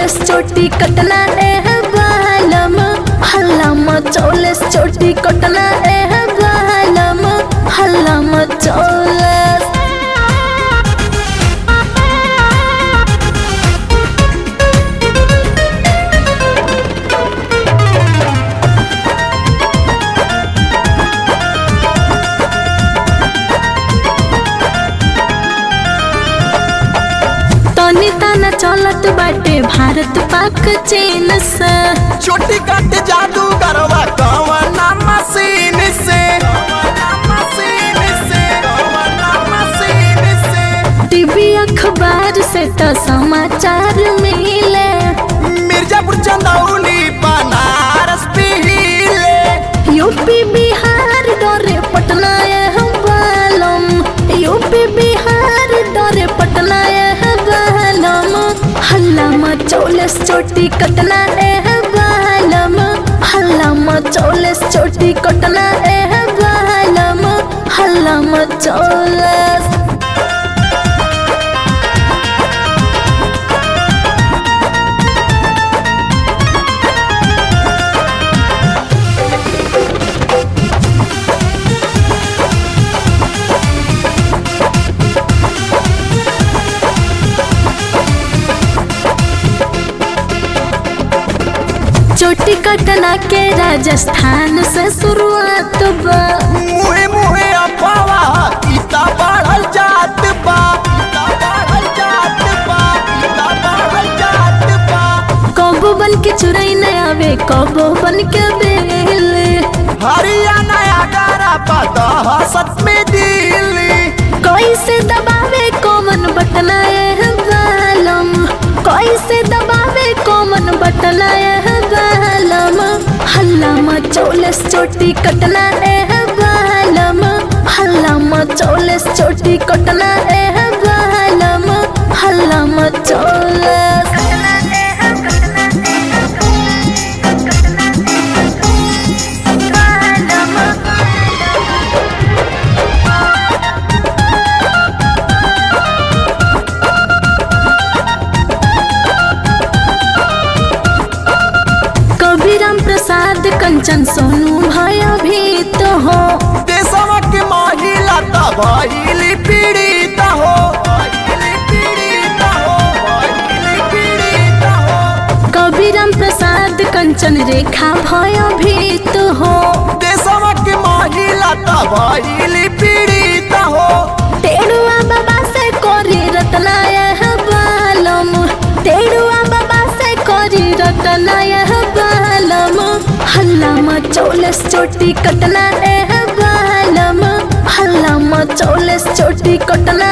मचौलस चोटी कटना ए बालम हल्ला मचौलस चोटी कटना ए बालम हल्ला मचौलस तनी तना चलत बाटे भारत पाक चीन से छोटी कट जादू गरवा कवना मशीन से कवना मशीन से कवना मशीन से टीवी अखबार से तो समाचार मिले मिर्जापुर चंदौली बनारस पीले यूपी बिहार डरे पटना यह बालम यूपी बिहार डरे पटना यह बालम हल्ला मचौलस चोटी कटना एह बालम हल्ला मचौलस चोटी कटना एह बालम हल्ला मचौलस चोटी कटना के राजस्थान से शुरुआत बा मुहे मुहे अफवा इता बढ़ल जात बा इता बढ़ल जात बा इता बढ़ल जात बा कबो बन के चुरई न आवे कबो बन के बेल हरियाणा आगरा पता हसत में दिल्ली कैसे दबावे कोमन बटना यह बालम कैसे दबावे कोमन बटना यह बालम हल्ला मचौलस चोटी कटना एह बालम हल्ला मचौलस चोटी कटना एह बालम हल्ला मचौलस कबीराम प्रसाद कंचन सोनू भया भी तो हो देशवा के महिला त भइली पीड़ित हो भइली पीड़ित हो भइली पीड़ित हो कबीराम प्रसाद कंचन रेखा भया भी तो हो देशवा के महिला त भइली पीड़ित हो तेड़ुआ बाबा से कोरी रत्ना यह बालम तेड़ुआ बाबा से कोरी रत्ना यह बालम हल्ला मचौलस चोटी कटना एह बालम हल्ला मचौलस चोटी कटना